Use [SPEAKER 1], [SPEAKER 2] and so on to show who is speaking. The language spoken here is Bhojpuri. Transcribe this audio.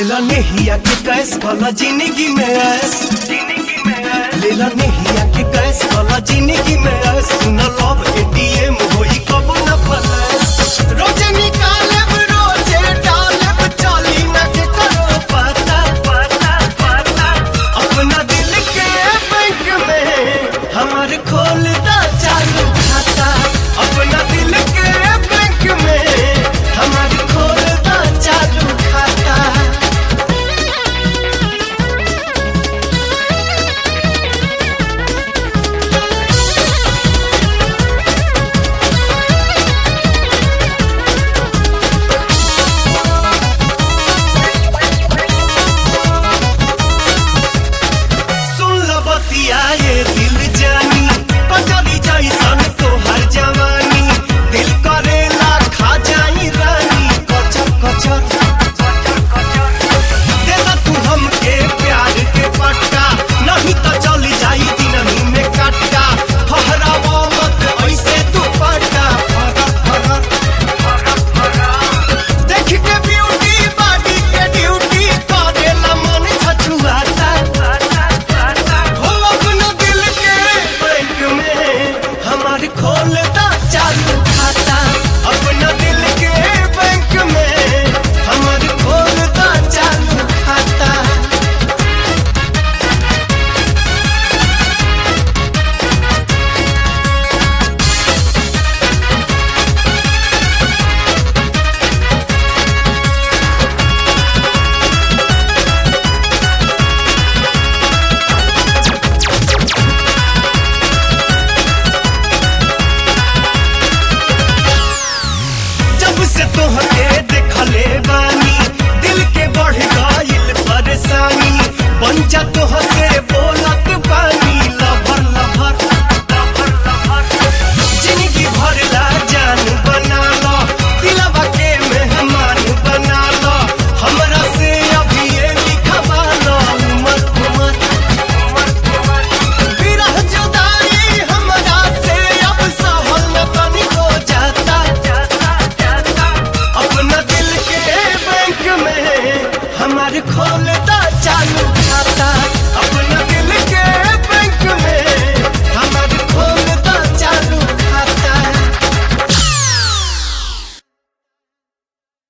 [SPEAKER 1] लेला नेहिया के कैस वाला जिंदगी में ऐस लेला नेहिया के कैस वाला जिंदगी में ऐस सुन लव एटीएम होई कब न फलस रोजे निकालब रोजे डालब चाली न के करो पता पता पता अपना दिल के बैंक में हमार खोल दा चालू खाता अपना दिल के बैंक में हमार खोल दा चालू खाता सुन ल बतिया ये दिल जानी कचरी जैसन तोहर जवानी दिल करेला खा जाई रानी कचर कचर देना तू हमके प्यार के पट्टा नहीं तो चली जाई दिनही में कट्टा फहरावा मत ऐसे तू पट्टा फरक फरक देख के ब्यूटी बॉडी के ड्यूटी करेला मन छछुआता हो अपना दिल के बैंक में हमार खोलता चालू खाता अपना दिल के बैंक में हमार खोलता चालू खाता जब से तोहके देखले बानी दिल के बढ़ गइल परेशानी बन जा तोह से बोलत बानी लभर लभर लभर लभर जिंदगी भर ला जान बना लो दिलवा के मेहमान बना लो हमरा से अभी ये लिखवा लो उमर उमर उमर उमर विरह जुदाई हमरा से अब सहल न तनी हो जाता जाता जाता अपना दिल के बैंक में हमार खोल